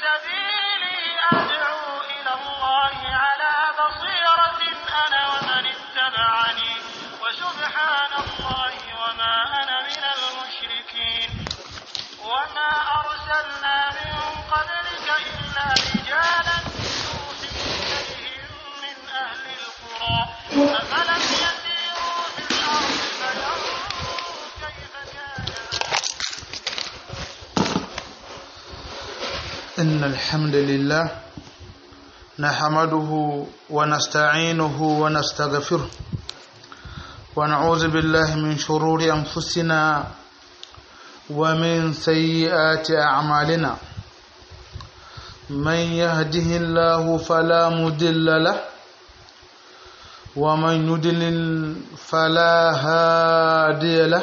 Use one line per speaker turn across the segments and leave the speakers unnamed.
سبيلي أدعو إلى الله على بصيرة أنا ومن اتبعني وسبحان الله وما أنا من المشركين وما أرسلنا من قبلك إلا رجالا نوحي إليهم من أهل القرى أفلم يسيروا في الأرض فينظروا كيف كان
إن الحمد لله نحمده ونستعينه ونستغفره ونعوذ بالله من شرور أنفسنا ومن سيئات أعمالنا من يهده الله فلا مضل له ومن يضلل فلا هادي له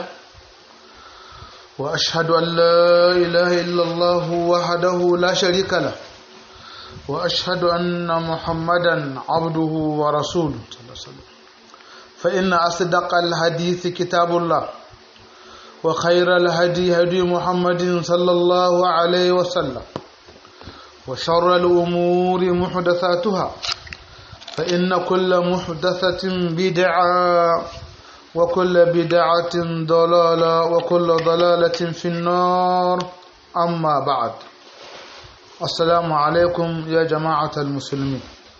وأشهد أن لا إله إلا الله وحده لا شريك له وأشهد أن محمدا عبده ورسوله صلى الله عليه وسلم فإن أصدق الحديث كتاب الله وخير الهدي هدي محمد صلى الله عليه وسلم وشر الأمور محدثاتها فإن كل محدثة بدعة وكل بدعة ضلالة وكل ضلالة في النار أما بعد السلام عليكم يا جماعة المسلمين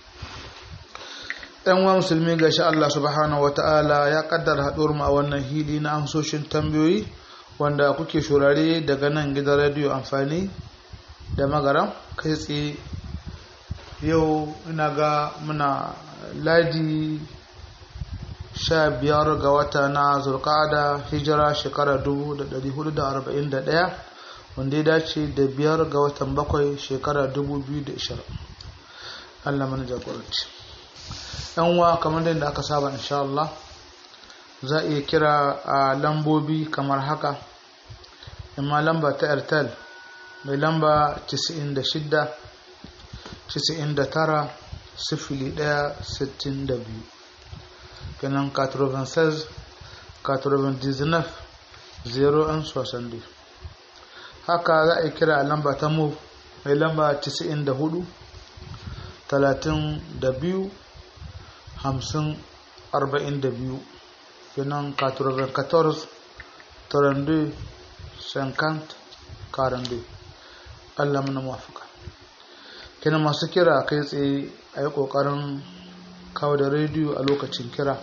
‘yan wa musulmi ga shi Allah subhanahu wa ta'ala ya kaddara haɗuwar mu a wannan hili na amsoshin tambayoyi wanda kuke shurare daga nan gidan rediyo amfani da magaram kai tsaye yau ina ga muna ladi sha biyar ga wata na zulkada hijira shekara 1441 wanda ya dace da biyar ga watan bakwai shekara 2020 allah mana jagoranci yan uwa kamar da aka saba insha Allah za a iya kira a lambobi kamar haka amma lamba ta airtel mai lamba 96 99 sifili 1 62 kenan 96 99 01 haka za a kira a lamba ta mu mai lamba 94 32 50 42 kenan 94 32 50 42 Allah mana mafaka kenan masu kira kai tsaye a yi ƙoƙarin kawo da rediyo a lokacin kira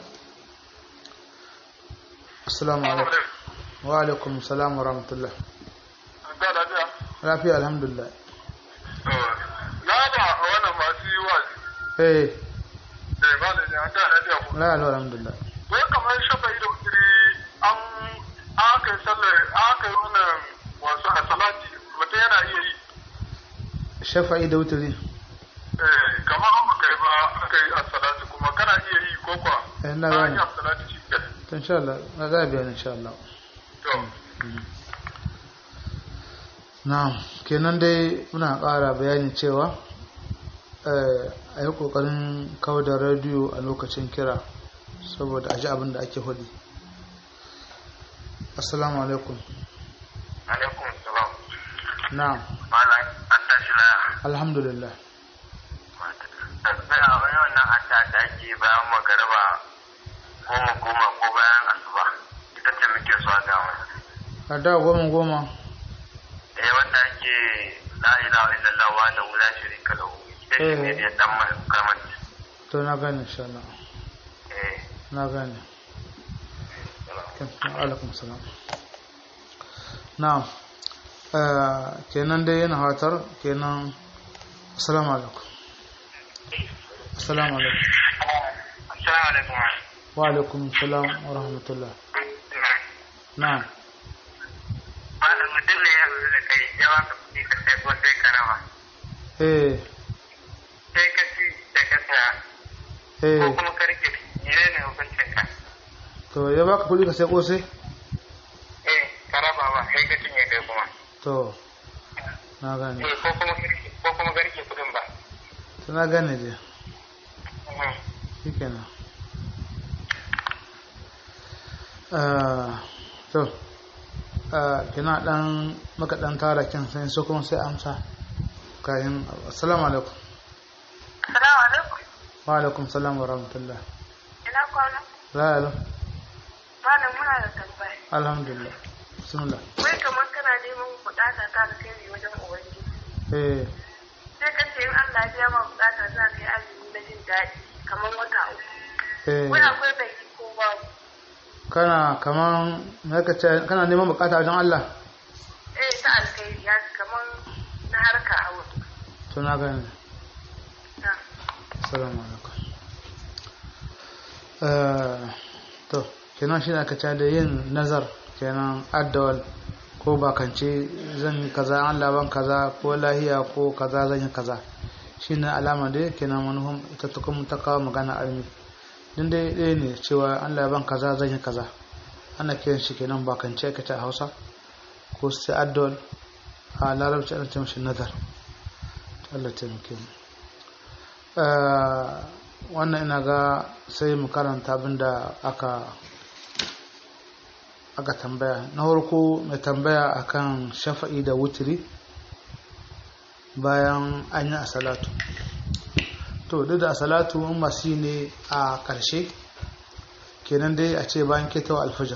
assalamu alaikum wa alaikum salam wa rahmatullah lafiya alhamdulillah
na ba wannan masu yi wa
eh
da ba da ne an da lafiya ko
la la alhamdulillah
wai kamar shafa ido kiri an aka yi sallar aka yi wannan wasu a salati mutum yana iya yi
shafa'i da wuturi
eh kamar an baka yi ba aka yi a salati kuma kana iya yi ko kwa
Eh, na
an
gane.
yi a salati shi ke
to insha Allah na za a biya insha Allah
to
na'am kenan dai muna ƙara bayani cewa eh, a yi ƙoƙarin kawo da rediyo a lokacin kira saboda a ji abin da ake hudu assalamu alaikum
alaikum salam
na'am
malam an tashi la
alhamdulillah
sai a wani wannan adda da ake bayan magaraba goma goma ko bayan asuba ita ce muke so a ga wani
a da goma goma
eh wanda ake la ilaha illallah wa da la sharika lahu ita ce ne da dan mai kamanci
to na gane insha Allah
eh
na gane alaikum salam na'am Eh, kenan dai yana hatar kenan assalamu alaikum assalamu alaikum
assalamu alaikum
wa alaikum salam wa rahmatullah na'am
malam mutum ne ya zo da kai ya baka kuɗi ka sai ko sai ka raba
eh
sai ka ci da ka saya ko
eh
kuma ka rike ne ne hukuncin ka
to ya baka kuɗi ka sai kosai
eh ka raba ba sai ka cinye kai kuma
to na gane
eh ko kuma ka rike ko kuma ka rike kuɗin ba
to na gane dai
Mhm.
shikenan Ah, to ah, kina dan maka dan tara kin sai so kuma sai amsa kayan assalamu alaikum
Assalamu alaikum.
wa alaikum salam wa rahmatullah
Ina kwana?
la
Malam muna da tambaya.
alhamdulillah bismillah
Wai kamar kana neman bukata ta da kai wajen ubangiji.
eh
Sai ka ce in Allah ya biya ma bukata za ka yi azumi na jin daɗi kamar wata uku.
eh
Wai akwai bai ko babu.
kana kaman me ka ce kana neman bukata wajen Allah
Eh ta alkhairi ya kamar na harka a wuri.
to na gani
Na.
assalamu alaikum eh to kenan shi ne aka ce da yin nazar kenan addawal ko bakance zan yi kaza Allah ban kaza ko lahiya ko kaza zan yi kaza shine alama da kenan manufan ita ta kuma ta kawo magana almi din dai ɗaya ne cewa Allah ban kaza zan yi kaza ana kiran shi kenan bakance ka ta Hausa ko sai addawal a larabci ana ce mashi nazar Allah taimake mu Eh, wannan ina ga sai mu karanta abinda aka aka tambaya na farko mai tambaya akan shafa'i da wutiri bayan an yi a salatu to duk da a salatu masu yi ne a ƙarshe kenan dai a ce bayan ketawa alfajar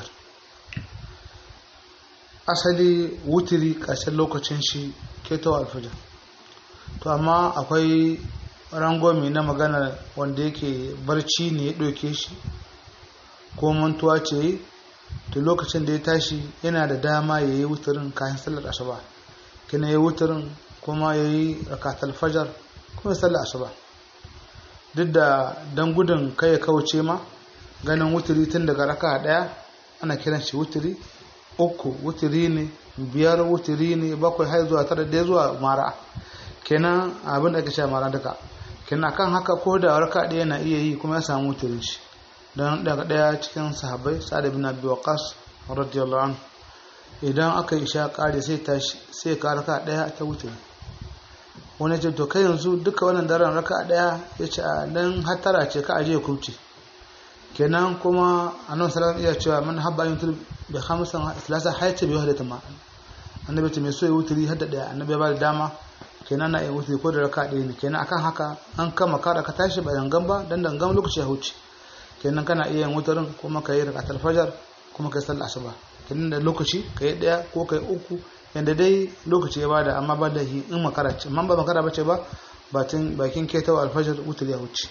asali wutiri ƙarshen lokacin shi ketawa alfajar to amma akwai rangomi na magana wanda yake barci ne ya ɗauke shi ko mantuwa ce yi to lokacin da ya tashi yana da dama ya yi wutarin kayan sallar asuba kina ya yi wutarin kuma ya yi rakatar fajar kuma ya sallar asuba duk da don gudun kai ya kauce ma ganin wuturi tun daga raka ɗaya ana kiran shi wuturi uku wuturi ne biyar wuturi ne bakwai har zuwa tara da zuwa mara kenan abin da ake sha mara duka kenan kan haka ko da raka ɗaya na iya yi kuma ya samu wuturin shi don daga ɗaya cikin sahabbai sa'ad bin abi waqas radiyallahu anhu idan aka yi sha ƙare sai tashi sai ka raka ɗaya ta wuce wani ce to kai yanzu duka wannan daren raka ɗaya ya ce a dan hatara ce ka aje kuce kenan kuma annabi sallallahu iya cewa man habba yutul bi khamsan salasa hayta bi wahdati ma annabi ce mai so ya wuturi hadda ɗaya annabi ya ba da dama kenan na iya wuturi ko da raka ɗaya ne kenan akan haka an kama kada ka tashi ba dangan ba dan dangan lokaci ya huce kenan kana iya yin wutarin kuma ka yi rakatar fajar kuma ka yi sallar asuba kenan da lokaci ka yi ɗaya ko ka yi uku yadda dai lokaci ya bada amma ba da hi in makara ce amma ba makara bace ba batin bakin ketawa alfajar wutul ya wuce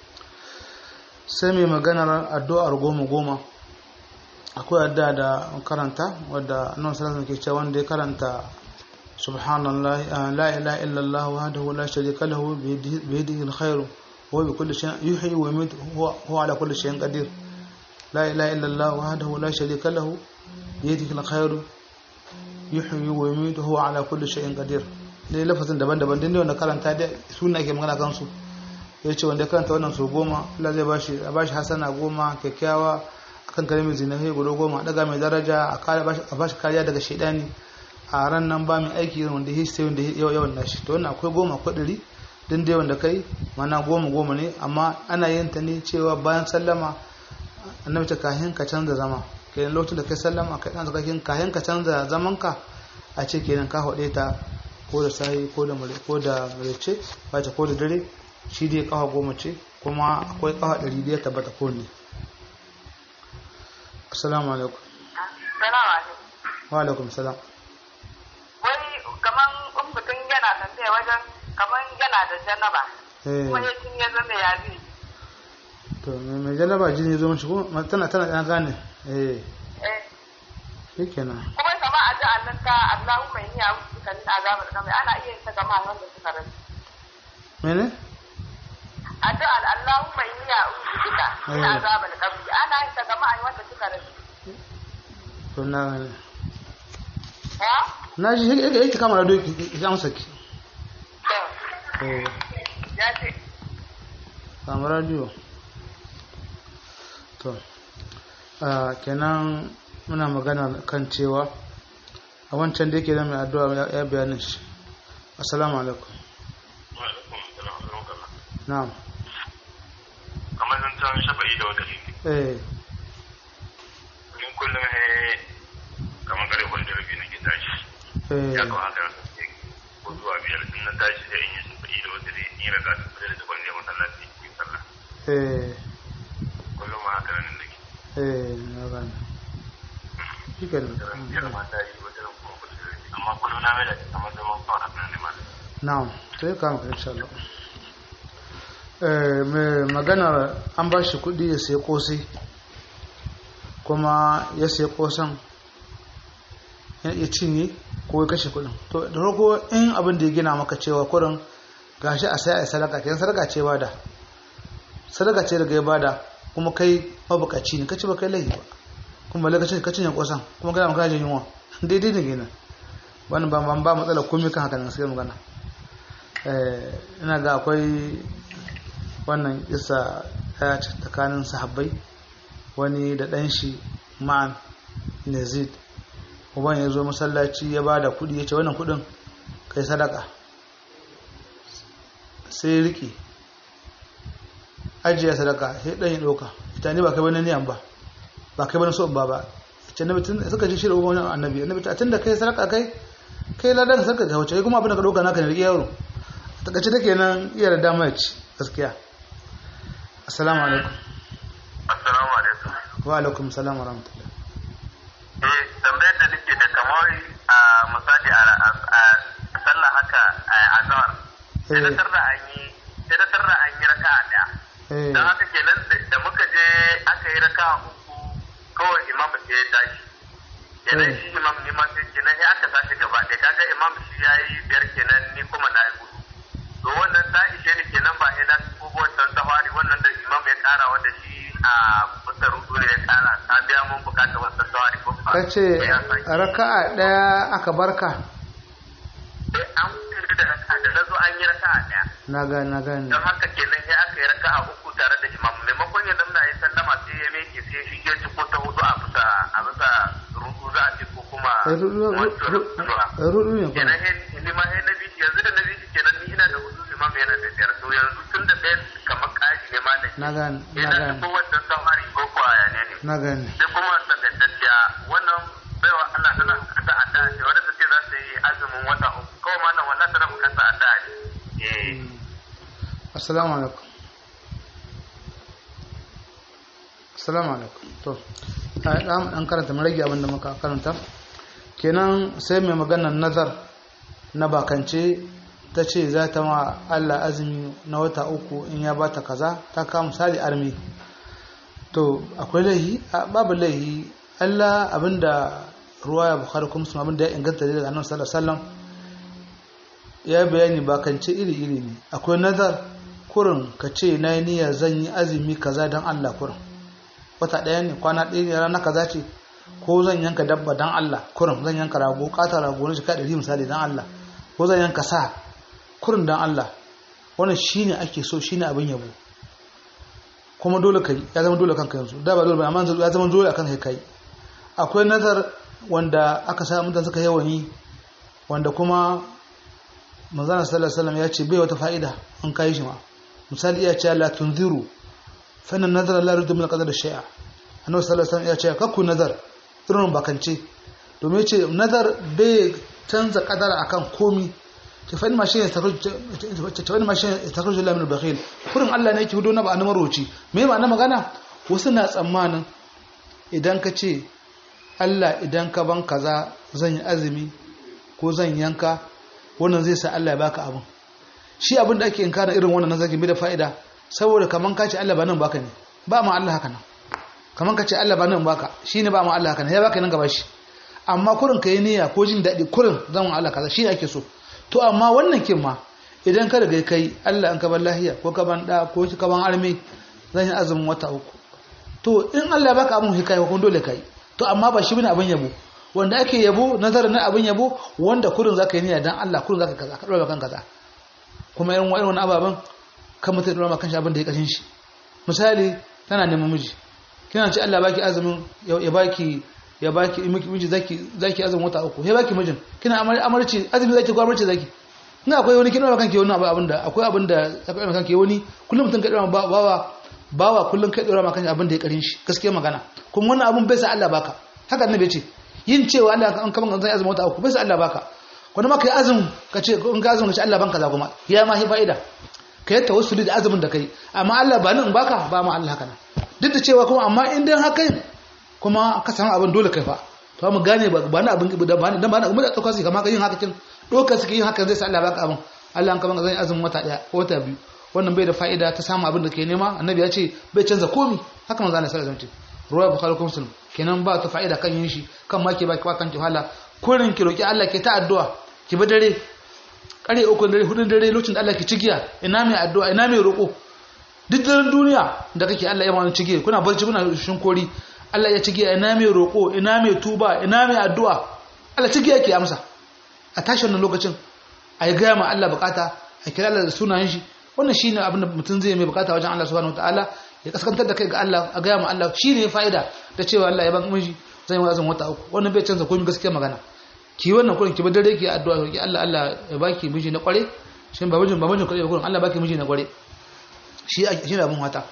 sai mai maganar addu'ar goma goma akwai addu'a da karanta wadda nan sallallahu ke cewa wanda ya karanta subhanallah la ilaha illallah wahdahu la sharika lahu bi yadihi alkhairu هو بكل شيء يحيي ويميت هو, هو على كل شيء قدير لا إله إلا الله وحده لا شريك له بيده الخير يحيي ويميت هو على كل شيء قدير dai lafazin daban-daban din wanda karanta da suna ke magana kansu ya ce wanda karanta wannan su goma Allah zai bashi a bashi hasana goma kyakkyawa akan kalmar zinahi guda goma daga mai daraja a bashi kariya daga shaidani a ran nan ba mai aiki wanda ya sai wanda yawan nashi to wannan akwai goma akwai ɗari din dai wanda kai mana goma goma ne amma ana yin ta ne cewa bayan sallama annabi ta kahin ka canza zama kenan lokacin da kai sallama kai dan zakakin kahin ka canza zaman ka a ce kenan ka hode ta ko da sai ko da mare ko da marece ba ta ko da dare shi dai kafa goma ce kuma akwai kafa ɗari da ya tabbata ko ne assalamu alaikum
Salamu alaikum.
wa alaikum salam
Wai kaman in mutum yana tambaya wajen kaman yana da janaba.
eh
Kuma ya cin ya zama ya zai.
to me mai jalaba jini zo mishi ko tana tana dan gane eh
Eh.
shikenan
kuma kama a ji annan ta Allahumma inni a'udhu bika min azabil qabr ana iya yin ta gama wanda suka rasu
mene
addu'ar Allahumma inni a'udhu bika min
Eh.
azabil qabr ana yin ta gama wanda suka rasu
to na gane
ha
na ji yake yake kama radio ki ki amsa ki
to
eh
ya ce
kama radio to a kenan muna magana kan cewa a wancan da yake da mai addu'a ya- ya bayanin shi assalamu alaikum na'am
kamar zan can shafa'i da wata
eh
in kullum he kamar kare wanda rabi na ke tashi
eh
ya kawo haka ko zuwa
biyar sun na tashi da in yi su kuɗi da wata zai yi raka su da daban ne masallaci cikin sallah
eh
kullum ma haka nan da ke
eh na gane shi ke
biyar ma ta yi wata ran kuma kuɗi da amma kullum na mai da kamar zaman kawai haka nan ne ma
na'am sai ka maka insha Allah eh mai maganar an ba shi kuɗi ya sai kosai kuma ya sai kosan ya cinye ko ya kashe kuɗin to da farko in abin da ya gina maka cewa kurin gashi a sai a sadaka kenan sadaka ce bada sadaka ce daga ya bada kuma kai mabukaci ne kace ba kai laifi ba kuma balle kace ka cinye kosan kuma kana magana jin yunwa daidai ne kenan wannan ba ba matsala komai kan haka ne sai magana eh ina ga akwai wannan isa ya tsakanin sahabbai wani da ɗan shi ma'an nazid uban ya zo masallaci ya ba da kuɗi ya ce wannan kuɗin kai sadaka sai ya riƙe ajiya sadaka sai ɗan ya ɗauka ita ne ba kai wani niyan ba ba kai wani so ba ba ce na mutum suka ji shirin wani annabi annabi ta tun da kai sadaka kai kai ladan sarka ta wuce kuma abin da ka ɗauka naka ne riƙe yaro a takaice take nan iya da dama ya ci gaskiya assalamu alaikum
assalamu alaikum
wa alaikum salam wa rahmatullah
eh tambayar da nake da kamar a misali a sallah haka a azhar sai da tarda an yi sai da tarda an yi raka'a daya
eh
dan haka kenan da muka je aka yi raka'a uku kawai imam sai ya tashi kenan shi imam ni ma sai kenan sai aka tashi gaba ɗaya kaga imam shi yayi biyar kenan ni kuma na yi hudu to wannan ta ishe ni kenan ba ina ko wancan tawari wannan da imam ya kara wanda shi a bisa rudu ne ya kara ta biya mun bukatar wancan tawari ko ba
kace raka'a daya aka barka
sai an kiri da raka da na zo an yi raka'a daya
na ga na gane
don haka kenan sai aka yi raka'a uku tare da imam maimakon ya zamna ya sallama sai ya meke sai shi ke ci ko ta hudu a bisa a bisa rudu za a ce ko kuma
Eh, rudu-
wancan
rudu-
rudu
rudu ne kuma
kenan he ni ma he na bishi yanzu da na bishi kenan ni ina da hudu imam yana da biyar to yanzu tun da ɗaya kamar ƙari ne ma da
na gane na
ina da
gane
ko wancan samari ko ko aya ne ne
na gane
sai kuma takaitacciya wannan baiwa Allah tana bukata addu'a ce wadda ta ce za ta yi azumin wata uku kawai malam wannan tana bukata addu'a ne eh
assalamu alaikum assalamu alaikum to a dan dan karanta mu rage abin da muka karanta kenan sai mai maganar nazar na bakance ta ce za ta ma Allah azumi na wata uku in ya bata kaza ta kama misali armi to akwai laihi A, babu laihi Allah abinda ruwa ya bukhari kuma sun abinda ya inganta daga annabi sallallahu alaihi wasallam ya bayani bakance iri-iri ne akwai nazar kurin ka ce na yi niyya zan yi azumi kaza don Allah kurin wata ɗaya ne kwana ɗaya ne rana kaza ce ko zan yanka dabba don Allah kurin zan yanka rago ƙata rago na shika ɗari misali don Allah ko zan yanka sa kurin don Allah wannan shine ake so shine abin yabo kuma dole kai ya zama dole kanka yanzu da ba dole ba amma yanzu ya zama dole akan kai kai akwai nazar wanda aka sa mutane suka yawan yi wanda kuma manzana sallallahu alaihi wasallam ya ce bai wata fa'ida an kai shi ma misali ya ce la tunziru fa inna nazara la yuridu min qadar shay'a annabi sallallahu alaihi wasallam ya ce kakku nazar irin bakance domin ya ce nazar bai canza kadara akan komi ta fa ma shi ta fa ma shi ta karu min bakhil kurin Allah ne yake hudo na ba na maroci me ma na magana wasu na tsammanin idan ka ce Allah idan ka ban kaza zan yi azumi ko zan yanka wannan zai sa Allah ya baka abin shi abin da ake inkara irin wannan nazari bai da fa'ida saboda kaman ka ce Allah ba nan baka ne ba ma Allah haka nan kaman ka ce Allah ba nan baka shine ba ma Allah haka nan ya baka nan gaba shi amma kurin ka yi niyya ko jin daɗi kurin zan wa Allah kaza shi ake so to amma wannan kin ma idan ka riga kai Allah an ka ban lahiya ko ka ban da ko ka ban armi zan yi azumin wata uku to in Allah ya baka abin hikaya ko dole kai to amma ba shi bane abin yabo wanda ake yabo nazarin na abin yabo wanda kurin zaka yi niyya dan Allah kurin zaka kaza ka dora kan kaza kuma irin wa'in wani ababen kan mutum dora kan shi abin da ya kashin shi misali tana neman miji kina ce Allah baki azumin ya baki ya baki miji zaki zaki azumin wata uku ya baki mijin kina amarci azumi zaki ko amarci zaki ina akwai wani kina kanki wani abin da akwai abin da zaka dora kanki wani kullum mutum ka dora bawa bawa kullum kai dora kanki abin da ya karin shi gaskiya magana kuma wannan abin bai sa Allah baka haka annabi ya ce yin cewa Allah an kaman zai azumi wata uku bai sa Allah baka wani ma kai azumin ka ce in ka azumin ka ce Allah ban kaza kuma ya ma hi fa'ida ka yi tawassuli da azumin da kai amma Allah ba ni in baka ba ma Allah haka nan duk da cewa kuma amma in dan haka kuma ka samu abin dole kai fa to mu gane ba ba na abin da ba dan ba na umma da tsokar su kamar ka yin haka kin dokar su yin haka zai sa Allah baka abin Allah an kaman zan azumin wata daya ko wata biyu wannan bai da fa'ida ta samu abin da ke nema annabi ya ce bai canza komi haka manzo Allah sallallahu alaihi wasallam ruwa bukhari ko muslim kenan ba ta fa'ida kan yin shi kan ma ke baki ba kan ki hala kurin ki roki Allah ke ta addu'a ki bi dare kare uku dare hudun dare lokacin da Allah ke cigiya ina mai addu'a ina mai roko duk daren duniya da kake Allah ya mana cigiya kuna barci kuna shinkori Allah ya cigiya ina mai roko ina mai tuba ina mai addu'a Allah cigiya ke amsa a tashi wannan lokacin a yi gaya ma Allah bukata a kira Allah da sunayen shi wannan shine abin da mutum zai mai bukata wajen Allah subhanahu wataala ya kaskantar da kai ga Allah a gaya ma Allah shine fa'ida ta cewa Allah ya ban miji zai wazan wata uku wannan bai canza komai gaskiya magana ki wannan kurin ki dare ki addu'a ki Allah Allah ya baki miji na kware shi ba mijin ba mijin kware ba kurin Allah baki miji na kware shi shi ne abin wata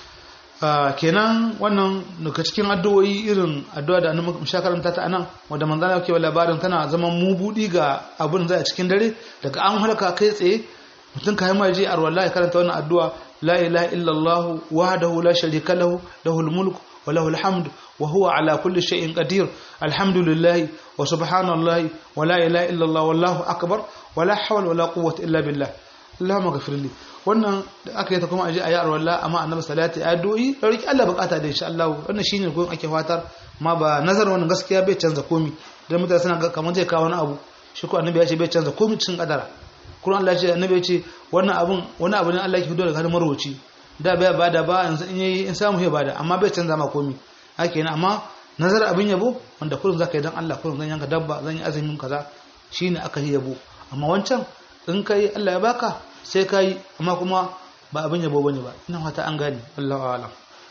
kenan wannan daga cikin addu'o'i irin addu'a da annabi musha karanta ta anan wanda manzon Allah ke labarin tana zaman mubudi ga abin zai a cikin dare daga an halaka kai tsaye mutum kai ma je a wallahi karanta wannan addu'a la ilaha illallah wahdahu la sharika lahu lahul mulku wa lahul hamd wa huwa ala kulli shay'in qadir alhamdulillah wa subhanallahi wa la ilaha illallah wallahu akbar wa la hawla wa la quwwata illa billah Allahumma ghafir li wannan da aka yi ta kuma aje ayi arwalla amma annabi salati ya doyi da riki Allah bukata da insha Allah wannan shine gurin ake fatar ma ba nazar wannan gaskiya bai canza komi dan mutane suna ga kamar zai kawo wani abu shi ko annabi ya ce bai canza komi cikin kadara Qur'an Allah ya ce annabi ya ce wannan abun wani abu ne Allah ya fito daga hannun marwaci da bai bada ba yanzu in yayi in samu ya bada amma bai canza ma komi haka yana amma nazar abin yabo wanda kullum zaka yi dan Allah kullum zan yanka dabba zan yi azumin kaza shine aka yi yabo amma wancan in kai Allah ya baka sai kai amma kuma ba abin yabo bane ba ina fata an gane Allahu a'lam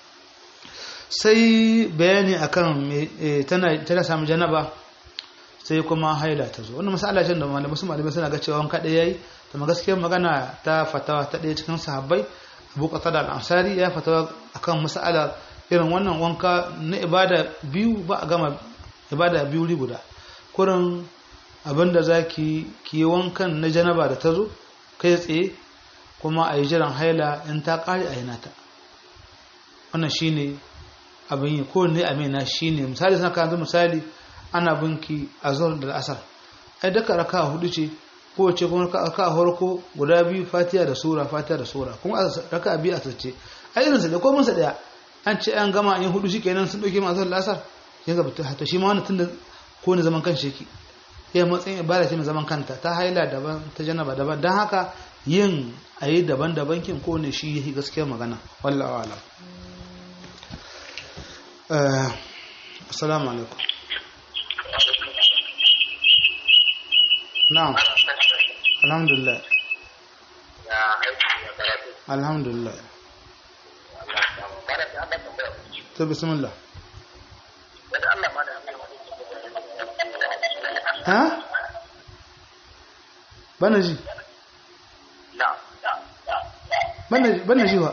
sai bayani akan tana tana samu janaba sai kuma haila ta zo wannan masala ce da malamai su malamai suna ga cewa wanka ɗaya yayi to gaskiyar magana ta fatawa ta ɗaya cikin sahabbai Abu Qatada al-Ansari ya fatawa akan masala irin wannan wanka na ibada biyu ba a gama ibada biyu ri guda kurin abinda zaki ki wankan na janaba da ta zo kai tsaye kuma a yi jiran haila in ta ƙare a yi nata wannan shine abin yi ko ne amina shine misali suna kan misali ana binki a zuwa da asar ai duka raka hudu ce kowace kuma raka farko guda biyu fatiya da sura fatiya da sura kuma raka biyu a sace ai irinsa da kominsa daya an ce an gama yin hudu shikenan sun dauke masu lasar ya gaba ta shi ma wani tun da ko ne zaman kan sheki ya matsayin ibada ce mai zaman kanta ta haila daban ta janaba daban don haka yin a yi daban-daban kin ko ne shi yi gaskiyar magana wallahu alam assalamu alaikum na'am alhamdulillah alhamdulillah to bismillah ha bana ji bana ji wa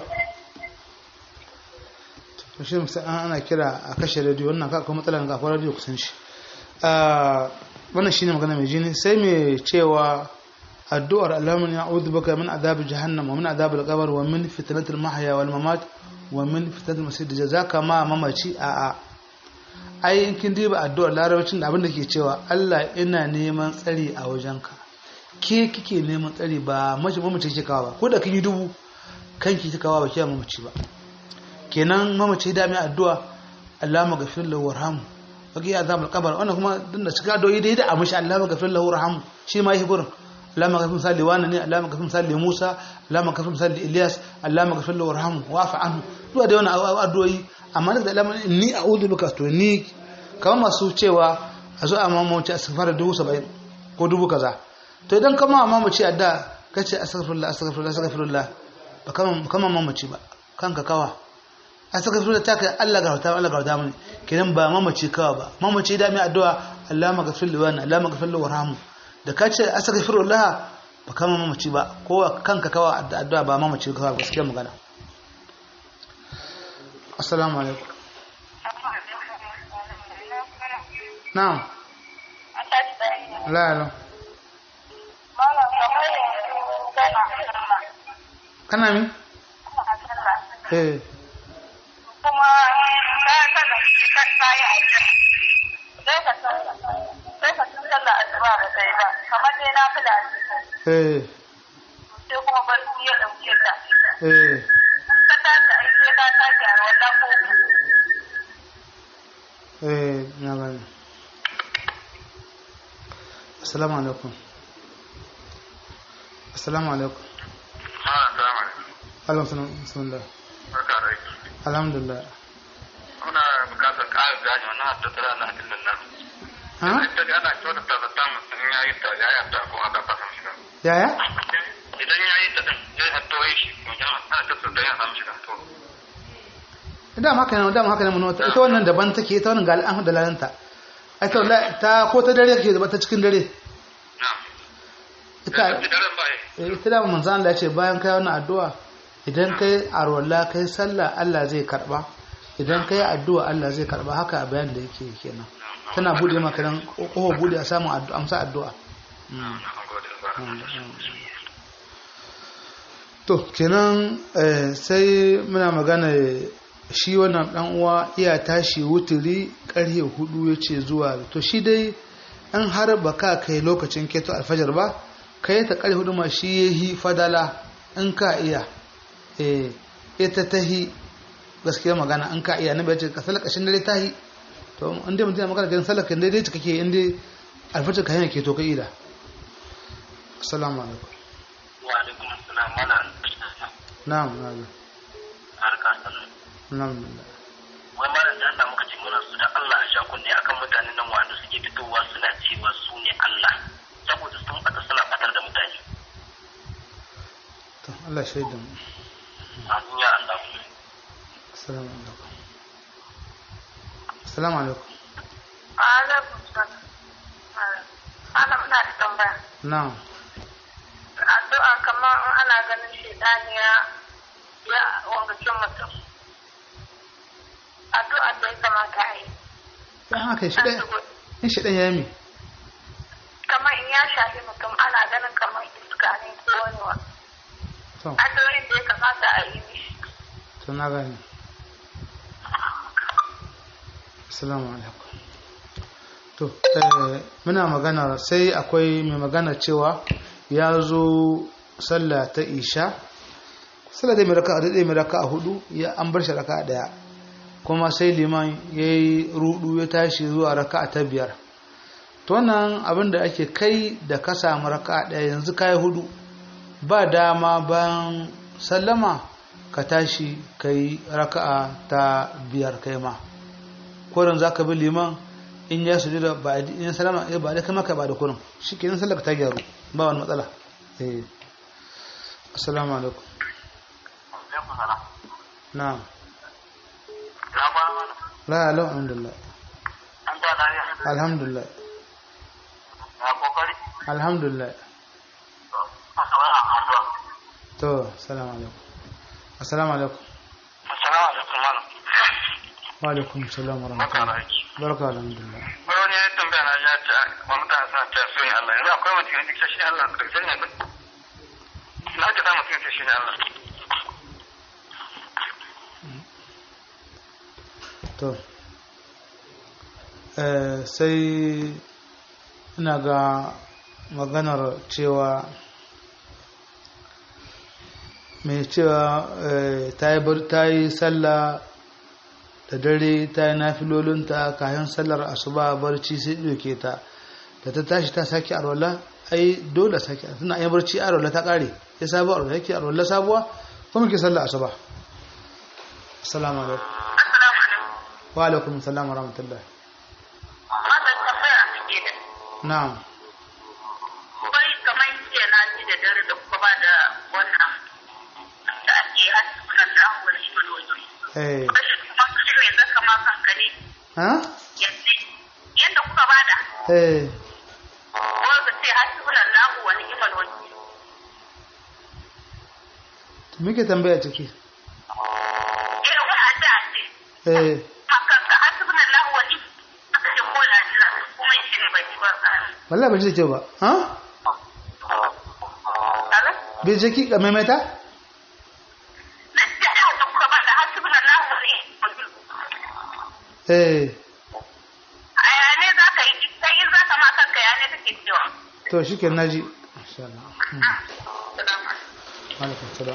to shi musa ana kira a kashe radio wannan ka kuma matsalar ga radio kusan shi wannan shine magana mai jini sai mai cewa addu'ar Allahumma ya'udhu baka min adhab jahannam wa min adhab al-qabr wa min fitnatil mahya wal mamat wa min fitnatil masih jazaka ma mamaci a a ai in kin diba addu'ar larabcin da abin da ke cewa Allah ina neman tsari a wajenka ke kike neman tsari ba mace mamaci ke kawo ba ko da kin yi dubu kanki kika kawo ba kiya mamaci ba kenan mamaci da mai addu'a Allahumma ghafir lahu warhamhu baki azabul qabr wannan kuma din da cika doyi dai da a mishi Allahumma ghafir lahu warhamhu shi ma yi gurin Allahumma ghafir misali wani ne Allahumma ghafir misali Musa Allahumma ghafir misali Ilyas Allahumma ghafir lahu warhamhu wa'fu anhu duwa da wannan addu'o'i amma da Allahumma ni a'udhu bika to ni kamar masu cewa a zo a mamaci astaghfar dubu saba'in ko dubu kaza to idan kama mamaci adda kace astaghfirullah astaghfirullah astaghfirullah ba kama kama mamaci ba kanka kawa astaghfirullah ta kai Allah garauta Allah garauta mini kenan ba mamaci kawa ba mamaci da mai addu'a Allahumma ghafir li wani Allahumma ghafir li warhamhu da kace astaghfirullah ba kama mamaci ba ko kanka kawa addu'a ba mamaci kawa gaskiya magana assalamu alaikum na'am la la kana mi eh
kuma ta kada ta tsaya a can sai ka sallah sai ka sallah asuba ba sai ba kamar dai na fila
eh
sai kuma barci ya dauke ta
eh
ka tashi ai sai ka tashi a wata ko
eh na gani assalamu alaikum assalamu alaikum
Ah, salamu alaikum.
alaikum salam bismillah
Barka da aiki.
alhamdulillah
Muna bukatar ƙarin gane wannan haddasa na hadisin nan.
ha
Ita ga ana kyautata zata mutum ya yi ta ya yi ta ko aka fasa shiga.
yaya
Idan ya yi ta din zai hatto yi shi. Wajen ana kyautata don ya samu shiga. To,
dama haka ne dama haka ne mun wata ita wannan daban take ita wannan ga al'amu da lalanta ai ta wallahi ta ko ta dare ke da ta cikin dare
na.
ita
Idan ba yi.
eh, ita da manzo Allah ya ce bayan kai wannan addu'a idan kai arwalla kai sallah Allah zai karba idan kai addu'a Allah zai karba haka a bayan da yake kenan tana bude maka dan kofa bude a samu addu'a amsa addu'a
Na gode. Barka.
to kenan eh, sai muna magana shi wannan dan uwa iya tashi wuturi karhe hudu yace zuwa to shi dai an har baka kai lokacin keto alfajar ba kai ta karhe hudu ma shi yahi fadala in ka iya eh ita tahi gaskiya magana in ka iya nabi ya ce ka salaka shin dare tahi to in dai mutum ya magana kan salaka dai dai kake in dai alfajar ka yana keto ka ida assalamu alaikum
wa alaikum assalam mana
na'am na'am
harka sallah
alhamdulillah
wai malam da Allah muka ce muna su da Allah a sha kunne akan mutanen nan wanda suke fitowa suna cewa su ne Allah saboda sun bata suna fatar da mutane
to Allah shaidan mu
amin ya Allah
assalamu alaikum assalamu alaikum
alaikum salam ana muna da tambaya
na'am
addu'a kamar in ana ganin shaidani ya ya wangacin mutum addu'a da ya kamata a yi
dan haka shi dai in shi dan yami
kamar in ya shafi mutum ana ganin kamar iska ne ko wani wa
to
addu'o'in da ya kamata a yi mishi
to na gani assalamu alaikum to eh, muna magana sai akwai mai magana cewa ya zo sallah ta isha sallah dai mai raka a mai raka a hudu ya an bar shi raka a daya kuma sai liman ya yi rudu ya tashi zuwa raka ta biyar to wannan abin da ake kai da ka samu raka a daya yanzu ka yi hudu ba dama bayan sallama ka tashi ka yi raka'a ta biyar kai ma koren za ka bi liman in ya suju da ba in ya salama ya ba da kai maka ba da kurin shi ke sallar ta gyaru ba wani matsala eh assalamu alaikum
alaikum salam
na'am
na ba mana
la la alhamdulillah
an ta lafiya
alhamdulillah
na kokari
alhamdulillah
a sauran addu'a
to assalamu alaikum assalamu alaikum
assalamu alaikum malam
wa alaikum assalam wa
barka da
rahmatullahi
aiki
barka alhamdulillah
wani ya tambaya na ya ce wa mutane suna ta so ne Allah yanzu akwai mutum yanzu shi ne Allah da sai ne na ce da mutum shi ne Allah
to eh, sai ina ga maganar cewa mai cewa eh, ta yi bar- ta yi sallah da dare ta yi nafilolinta kayan sallar asuba barci sai ɗauke ta da ta tashi ta sake arwala ai dole sake tana yin barci arwala ta ƙare ya sabuwa arwala yake arwala sabuwa kuma ke sallar asuba assalamu alaikum
assalamu alaikum
wa alaikum assalam wa rahmatullah
wannan tambaya a cikin da
na'am
bai kamar jiya na ji da dare da kuma ba da wannan da ake hasunan da an wani ibaloli
eh
masu shi ne zaka ma kanka ne
ha
yadda yadda kuka bada
eh
ko ka ce hasunan lahu wani ibaloli
to muke tambaya ciki
irin wani addu'a ce
eh
hakan ka hasunan lahu wani aka ce ko lajira kuma shi ne bai ci ba
wallahi ba ji da kyau ba ha
Hello?
bai je ki maimaita
Na ce a da kuka bada hasibin Allah wa ni'mal wakil.
eh
A yane za ka yi kai in za ka ma kanka yane kake cewa.
to shikenan naji insha Allah Mm.
Salamu alaikum.
alaikum salam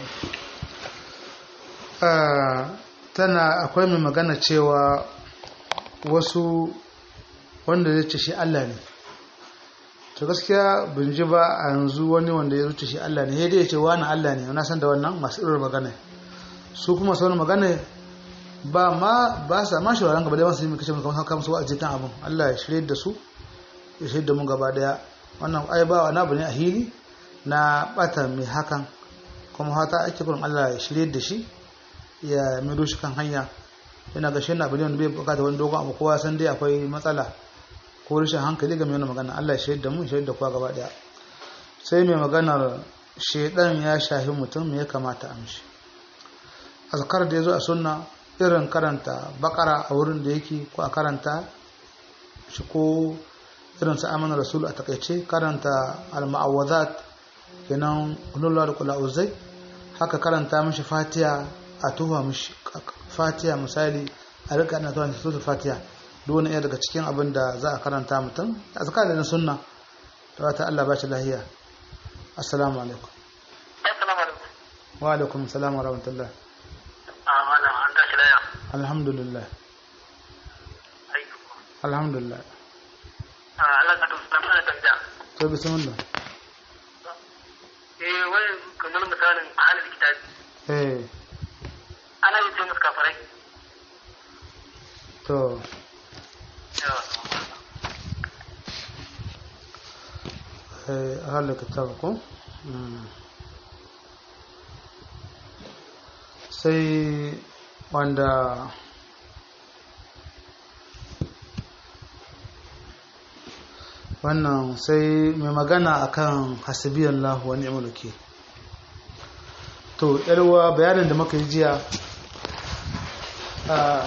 Ah, tana akwai mai magana cewa wasu wanda zai ce shi Allah ne to gaskiya bin ji ba a yanzu wani wanda ya zuce shi Allah ne sai dai ya ce wani Allah ne na san da wannan masu irin magana su kuma su wani magana ba ma ba sa ma shawaran gaba da masu yi mai kashe mai kamar su wa'azi kan abin Allah ya shirye da su ya shirye da mu gaba daya wannan ai ba wani abu ne a hili na bata mai hakan kuma hata ake kurin Allah ya shirye da shi ya maido shi kan hanya yana ga shi na abu ne wanda bai bukata wani dogon abu kowa san dai akwai matsala ko rashin hankali game da magana Allah ya shirye da mu ya shirye da kowa gaba daya sai mai maganar shedan ya shahi mutum me ya kamata a mishi azkar da ya zo a sunna irin karanta bakara a wurin da yake ko a karanta shi ko irin sa amana rasul a takaice karanta al-ma'awazat kenan kullu da kula uzai haka karanta mishi fatiha a tuha mishi fatiha misali a rika ana tuha mishi fatiha duk wani daga cikin abin da za a karanta mutum azkar da na sunna ta wata Allah ba shi lahiya assalamu alaikum
assalamu alaikum
wa alaikum assalam wa rahmatullah
a malam an tashi laya
alhamdulillah
aiki
alhamdulillah
a Allah ka tafi mana tambaya
to bismillah
eh wai kamar misalin ahalin kitabi
eh
ana yi ce musu kafarai
to
yawa
eh ahal kitab ko Mm. sai wanda wannan sai mai magana akan hasibiyallah wa ni'mal wakil to yarwa bayanin da muka yi jiya a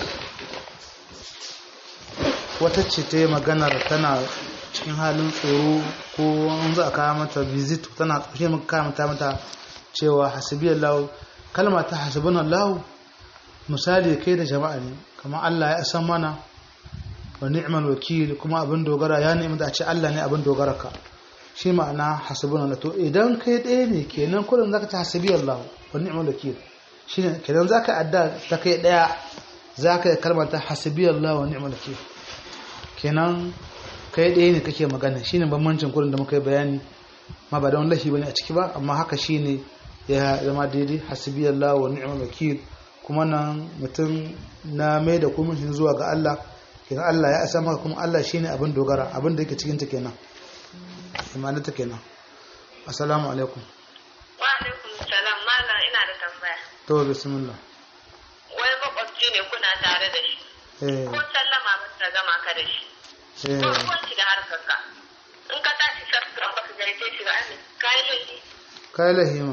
wata ce ta yi maganar tana cikin halin tsoro ko an za a kawo mata visit tana ƙarshe muka kawo mata mata cewa hasibiyallah kalma ta hasibunallah misali kai da jama'a ne kamar Allah ya san mana wa ni'mal wakil kuma abin dogara ya nemi da a ce Allah ne abin dogara ka shi ma'ana hasibunallah to idan kai ɗaya ne kenan kullum zaka ta hasibiyallah wa ni'mal wakil shine kenan zaka adda ta kai ɗaya zaka yi kalmar ta hasibiyallah wa ni'mal wakil kenan kai ɗaya ne kake magana shine bambancin kurin da muka yi bayani ma ba da wani lahi bane a ciki ba amma haka shine ya zama daidai hasbiyallahu wa ni'mal wakil kuma nan mutum na mai da kuma shi zuwa ga Allah kenan Allah ya asa maka kuma Allah shine abin dogara abin da yake cikin ta kenan imanin ta kenan assalamu alaikum
Wa alaikum salam malam ina da tambaya.
to bismillah
Wai makwabci ne kuna tare da shi.
eh
Ko sallama ba ta gama ka da shi.
eh
Ko ruwan shi da harkar ka. In ka tashi sarka ba ka gaite shi ba ne. Kai laifi.
kai lahima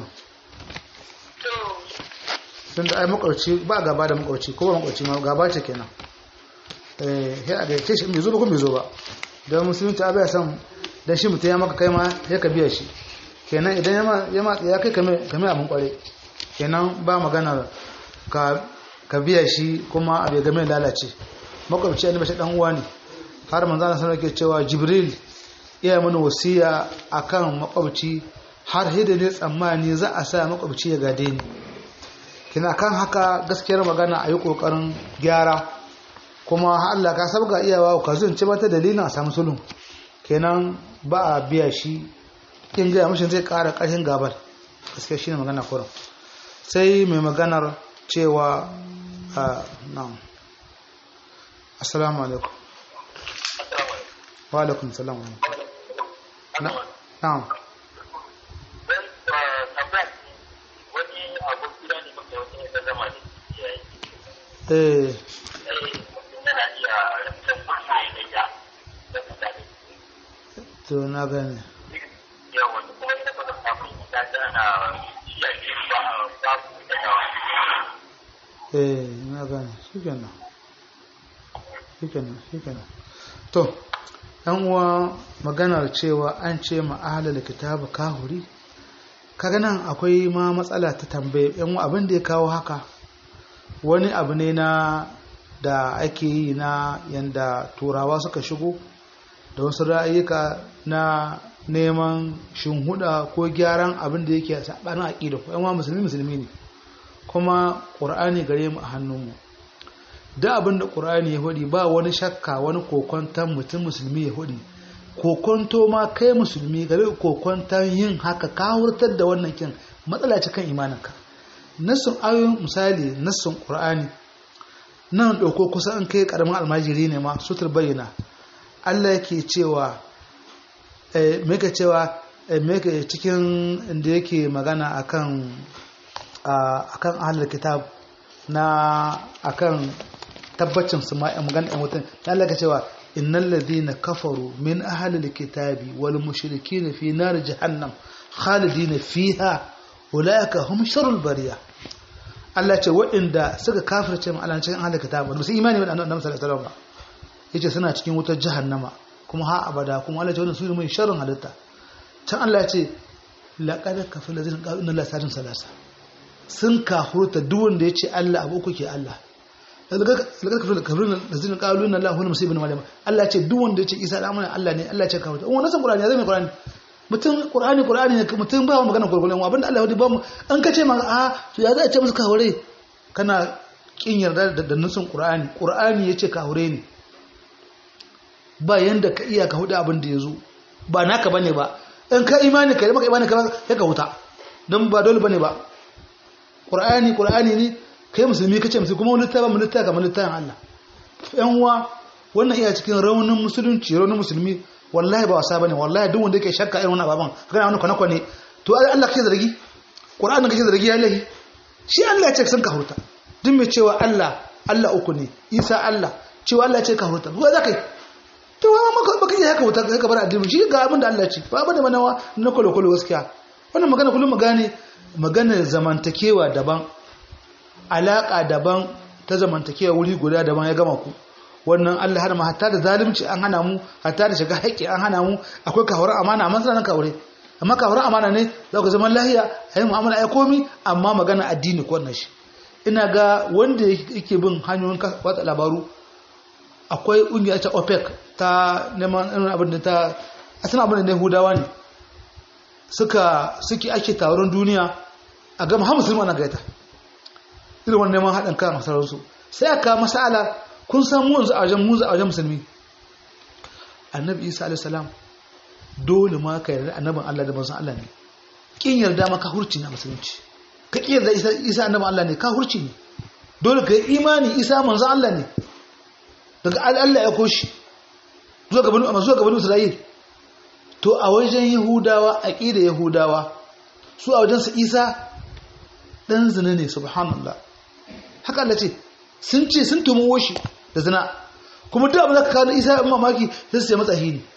To
tunda ai makwabci ba gaba da makwabci ko ba makwabci ma gaba ce kenan eh sai a gaike shi bai zo ba ko bai zo ba don musulunci abai ya san dan shi mutum ya maka kai ma ya ka biya shi kenan idan ya ma ya ma ya kai kame kame abin kware kenan ba magana ka ka biya shi kuma abai game lalace makwabci annabi shi dan uwa ne har manzo Allah sallallahu alaihi cewa jibril iya mana wasiya akan makwabci har hida ne tsammani za a sa makwabci ya gade ni kina kan haka gaskiyar magana a yi ƙoƙarin gyara kuma Allah ka sabga iyawa ka zunce mata dalilin a samu sulhu kenan ba a biya shi kin gaya mashin zai ƙara ƙarfin gabar gaskiya shine magana kurin sai mai maganar cewa a na'am assalamu alaikum wa alaikum salam Na- na'am
wani abun gida ne muka wani ya zama ne ya yi
eh
yana iya rantar kusa ya ya da mutane
to na gane
yawa da kuma ina kuma samun ita ta ana shaƙi ba a babu da yawa
eh na gane shikenan shikenan shikenan to yan uwa maganar cewa an ce ma ahlul kitab kahuri kaga nan akwai ma matsala ta tambaye yan abin da ya kawo haka wani abu ne na da ake yi na yanda turawa suka shigo da wasu ra'ayyuka na neman shinhuda ko gyaran abin da yake sabanin aqida ko yan musulmi musulmi ne kuma qur'ani gare mu a hannunmu da abin da qur'ani ya hudi ba wani shakka wani kokonton mutum musulmi ya hudi kokonto ma kai musulmi gare kokonton yin haka ka hurtar da wannan kin matsala ce kan imaninka nassun ayoyin misali nassun qur'ani nan dauko kusa an kai karamin almajiri ne ma sutur bayyana Allah yake cewa eh meka cewa eh meka cikin inda yake magana akan akan ahlul kitab na akan tabbacin su ma magana ɗan mutum Allah ka cewa innal ladhina kafaru min ahlil kitabi wal mushrikin fi nar jahannam khalidina fiha ulaika hum sharrul bariya Allah ce waɗanda suka kafirce mu Allah cikin ahlul kitab ba su imani da annabi sallallahu alaihi wasallam ba yace suna cikin wutar jahannama kuma ha abada kuma Allah ce wannan su ne mai sharrin halitta can Allah ya ce laqad kafara ladina qalu inna allaha sadin salasa sun kahurta duk wanda ya ce Allah abu uku ke Allah laqad kafara ladina qalu inna allaha huwa masih ibn maryam Allah ya ce duk wanda ya ce Isa da amana Allah ne Allah ya ce kahurta wannan san Qur'ani zai mai Qur'ani mutum Qur'ani Qur'ani ne mutum ba magana gurgulen abinda Allah ya ba mu an kace ma a to ya za a ce musu kahure kana kin yarda da nutsun Qur'ani Qur'ani yace kahure ne ba yanda ka iya ka hudu abin da ya zo ba naka bane ba in ka imani ka maka imani ka ya ka huta don ba dole bane ba qur'ani qur'ani ne kai musulmi kace musulmi kuma wani littafi mun littafi kamar littafin Allah yan uwa wannan iya cikin raunin musulunci raunin musulmi wallahi ba wasa bane wallahi duk wanda yake shakka irin wannan baban kana wani kwana kwane to Allah kake zargi qur'ani kake zargi ya lahi shi Allah ya ce san ka huta duk mai cewa Allah Allah uku ne Isa Allah cewa Allah ya ce ka huta ba za ka yi to wa maka baka yi haka wuta ka bar addini shi ga abin da Allah ce ba bane manawa na kolo kolo gaskiya wannan magana kullum magane magana zamantakewa daban alaka daban ta zamantakewa wuri guda daban ya gama ku wannan Allah har ma hatta da zalunci an hana mu hatta da shiga haƙƙi an hana mu akwai kawar amana amma sanan kawure amma kawar amana ne za ku zaman lahiya ayi mu'amala ayi komi amma magana addini ko wannan shi ina ga wanda yake bin hanyoyin watsa labaru akwai ƙungiyar ta opec ta neman irin abin da ta asalin abin da yahudawa ne suka suke ake taron duniya a gama har musulman na gaita irin wani neman haɗin kan masararsu sai aka masala kun san mu yanzu a wajen mu a wajen musulmi annabi isa alaihi salam dole ma ka yarda annabin Allah da manzon Allah ne kin yarda ma ka hurci na musulunci ka kin yarda isa isa annabin Allah ne ka hurci ne dole ka yi imani isa manzon Allah ne daga Allah ya koshi zuwa gaban amma zuwa gaban Isra'il to a wajen Yahudawa aqida Yahudawa su a wajen su Isa dan zina ne subhanallah haka Allah ce sun ce sun tumo shi da zina kuma duk abin da ka kawo Isa in mamaki sai su ce matsahi ne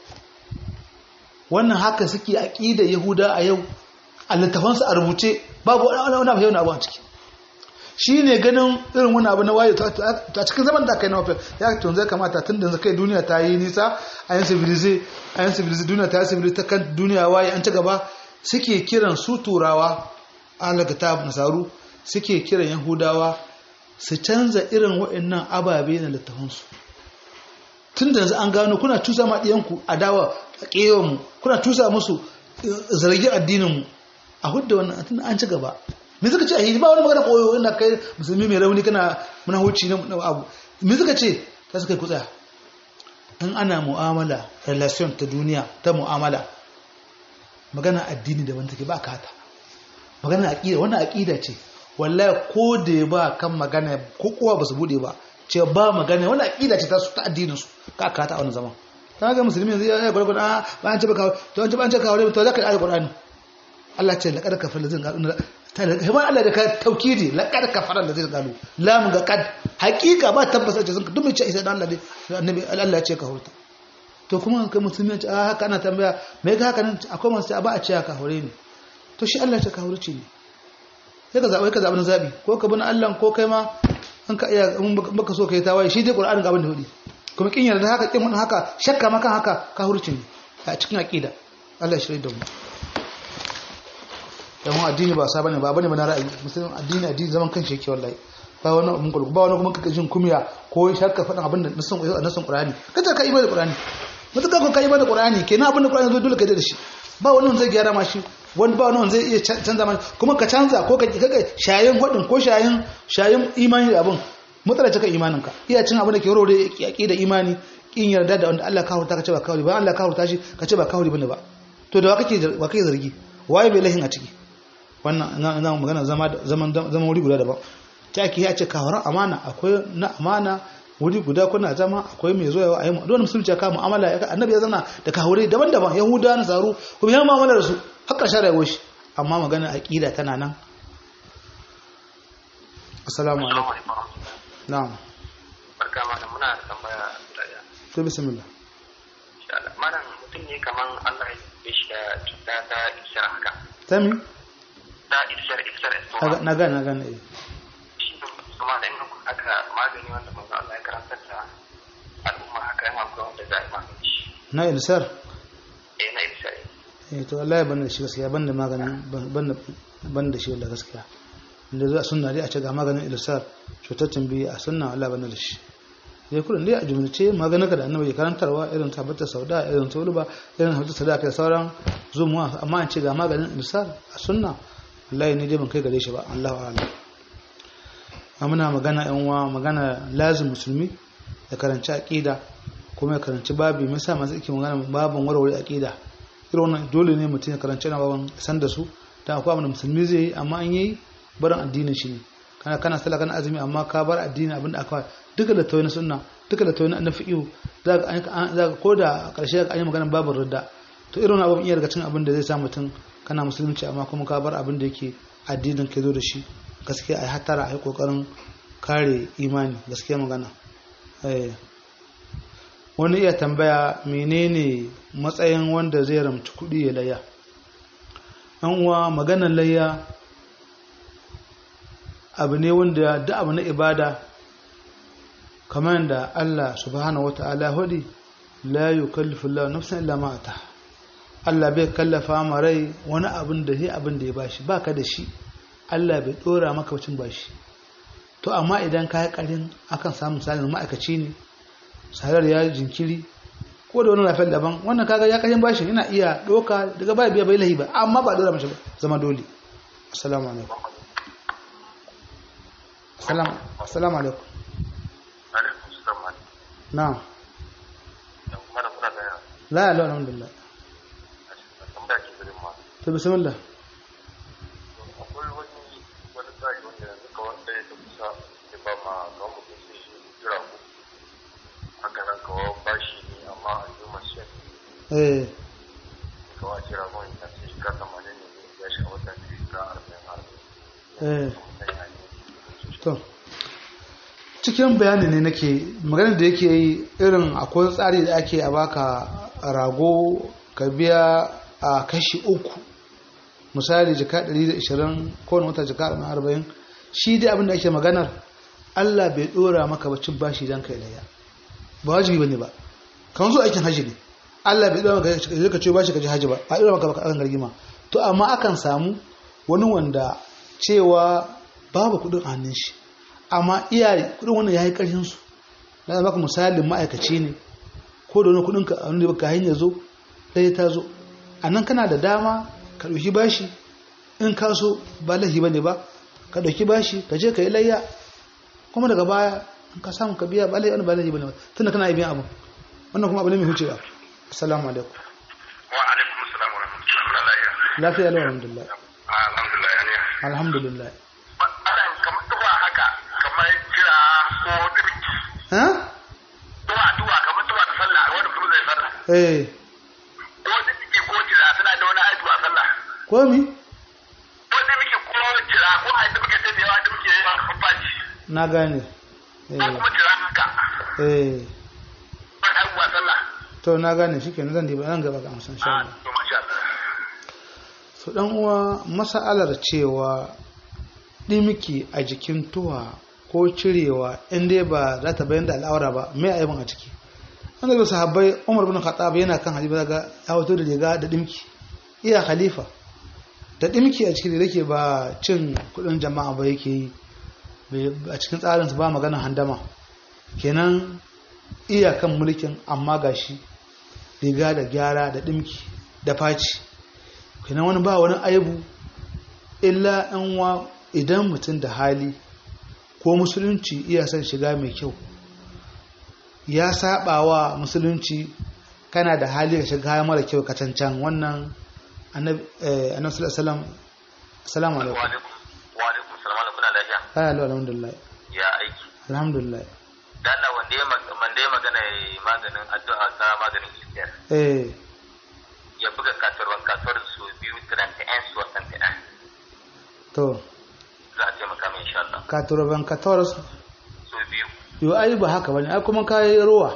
wannan haka suke aqida Yahuda a yau a littafansu a rubuce babu wani abu yau na abu a ciki shi ne ganin irin wani abu na waye a cikin zaman da aka yi na wafel ya tun zai kamata tun da kai duniya ta yi nisa a yin civilize a yin civilize duniya ta yi civilize ta kan duniya waye an ci gaba suke kiran su turawa alaga ta nasaru suke kiran yahudawa su canza irin waɗannan ababe na littafansu tun da an gano kuna cusa ma ɗiyanku a dawa a ƙewanmu kuna cusa musu zargin addininmu a hudda wannan tun an ci gaba me suka ce a yi ba wani magana koyo inda kai musulmi mai rauni kana muna huci na abu me suka ce ta suka yi kutsa in ana mu'amala relation ta duniya ta mu'amala magana addini da wanda take ba ka hata magana aqida wannan aqida ce wallahi ko da ya ba kan magana ko kowa ba su bude ba ce ba magana wannan aqida ce ta su ta addinin su ka ka hata a wannan zaman ta ga musulmi yanzu ya gurgun a ba an ce ba ka to an ce ba an ce ka wale to zaka yi alqur'ani Allah ce laqad kafara lazin kamar Allah da ka taukidi laqad kafara da zai galu lam ga kad hakika ba tabbasa ce sun duk mai ce isa dan Allah ne annabi Allah ya ce ka hurta to kuma kai musulmi ce a haka ana tambaya me ga haka nan akwai masu ba a ce ka hore ne to shi Allah ya ce ka hurce ne sai ka zaɓi ka zaɓi na zaɓi ko ka bin Allah ko kai ma an ka iya in baka so ka yi tawaye shi dai Qur'ani ga abin da hudi kuma kin yarda haka kin haka shakka ma kan haka ka hurce ne a cikin aqida Allah ya shirye da mu dan mu addini ba sa bane ba bane ba na ra'ayi musulmin addini addini zaman kanshi yake wallahi ba wani abun kullu ba wani kuma kaka jin kumiya ko shakka faɗin abin da nasan nasan qur'ani kace ka imani da qur'ani mutuka ko ka imani da qur'ani kenan abin da qur'ani zo dole ka da shi ba wani wanda zai gyara ma shi wani ba wani wanda zai iya canza ma kuma ka canza ko ka kaga shayin hudin ko shayin shayin imani da abin mutsala cika imanin ka iya cin abin da ke rore yaki da imani kin yarda da wanda Allah ka hurta ka ce ba kawai ba Allah ka hurta shi ka ce ba kawai bane ba to da wa kake wa kake zargi waye bai lahin a ciki wannan ina magana zama zaman zaman wuri guda daban ta ake ya ce kawaran amana akwai na amana wuri guda kuna zama akwai mai zuwa a yi mu dole musulunci ya kama mu'amala ya annabi ya zana da kahure daban-daban yahuda na tsaro kuma ya mu'amala da su har ƙarshen rayuwar shi amma magana aqida tana nan assalamu alaikum na'am
barka mana muna da tambaya guda ɗaya
to bismillah
insha Allah malam mutum ne kaman Allah ya yi shi da cuta ta isar haka
tami
ta isar isar
na na gane na gane eh
shi ne kuma da ina aka magani wanda manzo Allah ya karanta da al'umma haka yana akwai wanda za a yi magani shi
na ilsar
eh na isar
eh to wallahi ban da shi gaskiya ban da maganin ban da ban da shi wallahi gaskiya inda zuwa sunna dai a ce ga maganin ilsar cutar tambayi a sunna wallahi ban da shi ya kudin dai a jumlace maganin ka da annabi ya karantarwa irin tabbatar sauda irin tuluba irin hajjar sadaka da sauran zumuwa amma an ce ga maganin ilsar a sunna wallahi ni dai ban kai gare shi ba Allahu a'lam muna magana yan uwa magana lazim musulmi ya karanci aqida kuma ya karanci babi me yasa masu yake magana babin warware aqida irin wannan dole ne mutum ya karanci na babin san da su dan akwai abin da musulmi zai yi amma an yi barin addinin shi ne kana kana sallah kana azumi amma ka bar addini abin da aka duka da tawai na sunna duka da tawai na fiqh za ka za ka koda a ƙarshe ka yi magana babin ridda to irin abin iya daga cikin abin da zai sa mutum kana musulunci amma kuma ka bar abin da yake addinin ka zo da shi gaskiya a yi hatara a yi kokarin kare imani gaskiya magana wani iya tambaya menene matsayin wanda zai ramci kudi ya laya an uwa maganar layya abu ne wanda da abu na ibada kamar da Allah subhanahu wata'ala hudi la yukallifu Allah nafsan illa ma ataha Allah bai kallafa ma rai wani abin da sai abin da ya bashi baka da shi Allah bai dora maka wacin bashi to amma idan ka yi karin akan samu misalin ma'aikaci ne salar ya jinkiri ko da wani lafiyar daban wannan kaga ya kashin bashin yana iya doka daga baya biya bai lahi ba amma ba dora mashi ba zama dole assalamu alaikum assalamu assalamu alaikum
alaikum salam
na'am
dan kuma da kuna da
la la alhamdulillah
tambaya ke gurin ma
to bismillah
akwai wani wani tsari wanda yanzu ka wanda ya kusa ya ba ma ga mutum sai shi jira ku haka nan kawo bashi ne amma a yi masu yanzu
eh
kawo a jira mun ya ce shiga tamanin ne ya shi a wata ne shiga arba'in arba'in
eh to cikin bayani ne nake maganar da yake yi irin akwai tsari da ake a baka rago ka biya a kashi uku misali jika 120 kowane wata jika 40 shi dai abinda ake maganar Allah bai dora maka bacin bashi don kai daya ba wajibi bane ba kan zo aikin haji ne Allah bai dora maka ka ce bashi ka ji haji ba ba dora maka baka akan gargima to amma akan samu wani wanda cewa babu kudin hannun shi amma iyaye kudin wannan yayi karshen su na maka misalin ma'aikaci ne ko da wani kudin ka wanda baka hanya zo ɗaya ta zo a nan kana da dama ka ɗauki bashi in ka so ba lahi ba ne ba ka ɗauki bashi ka je ka yi layya kuma daga baya in ka samu ka biya ba lahi wani ba lahi ba ne ba tun da kana yi biyan abu wannan kuma abu ne mai hucewa assalamu alaikum
wa alaikum assalam wa rahmatullahi
lafiya lau alhamdulillah
alhamdulillah ya ne
alhamdulillah
ana kamar tuwa haka kamar jira ko dirki
ha
tuwa tuwa kamar tuwa da sallah wanda kuma zai sallah
eh
ko dirki ko jira suna da wani aiki a sallah
ko mi
ko dirki ko jira ko aiki muke sai da yawa da muke yi a baci
na gane
ko
eh
kuma jira haka
eh
ba aiki a sallah
to na gane shikenan zan diba nan gaba ga amsan insha
a
Allah
to masha Allah
su dan uwa mas'alar cewa dimiki a jikin tuwa ko cirewa in dai ba za ta bayan da al'aura ba mai aibin a ciki an da sahabbai Umar bin Khattab yana kan halifa daga ya wato da riga da dimki iya khalifa da dimki a cikin da yake ba cin kudin jama'a ba yake yi bai- a cikin tsarinsu ba magana handama kenan iyakan mulkin amma gashi riga da gyara da dimki da faci kenan wani ba wani aibu illa yan wa idan mutum da hali ko musulunci iya son shiga mai kyau ya saba wa musulunci kana da hali ka shiga mara kyau ka cancan wannan annabi eh, annabi sallallahu alaihi wasallam assalamu
wa
alaikum
alaikum wa alaikum salam kuna lafiya
Hello, alhamdulillah.
ya aiki
Alhamdulillah.
da Allah wanda ya mag- wanda ya magana yayi maganin addu'a ta maganin iskiyar
Eh,
ya buga kasuwar kasuwar su biyu 31 su 31
to,
za a taimaka mai insha Allah
94
su biyu
yo ai ba haka bane, ai kuma kai ruwa.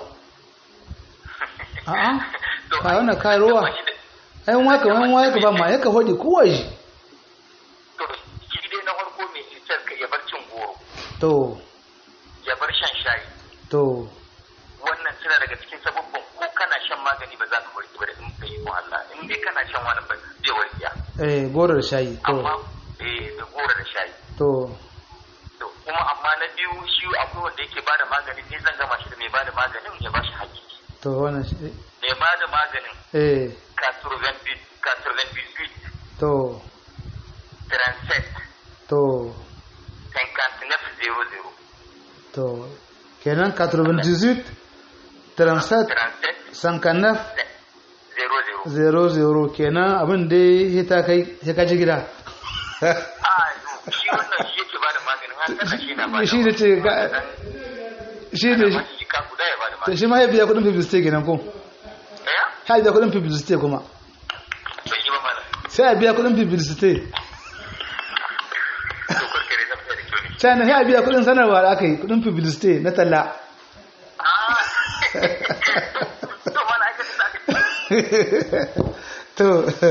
A'a,
To,
ka wannan kai ruwa.
ba shi da-
Ai waka wani waka ba ma yaka hodi kowa shi.
to shi dai na farko mai cutar ka ya bar cin goro
To,
ya bar shan shayi
to,
wannan suna daga cikin sababbin ko kana shan magani ba za ka warke ba da in ka yi ko Allah in dai kana shan wani ba zai warke
eh goro da shayi.
amma
To,
eh da goro da shayi
to,
to kuma amma na biyu shi akwai wanda yake bada magani ne zan gama shi da mai bada maganin ya bashi haƙƙi
to wannan shi.
mai bada maganin
Eh,
kasurven biskit
to,
transet
to,
cinquante-neuf zero zero
to. Kenan 98 37
transet
59
zero zero
00 kenan abin da ya ta kai ya kaji gida.
a shi wannan shi yake bada maganin har kana shi na bada
shi da ce ga- shi da shi
shi ka guda ya bada
to
maganin
shi ma ya biya kudin publicity kenan ko
eh
ya biya kudin publicity kuma
bai yi ba mana
sai a biya kudin publicity
to kurkure zan da kyau ne
sai na ya biya kudin sanarwa da aka yi kudin publicity na talla
ah to mana aka tsaka
to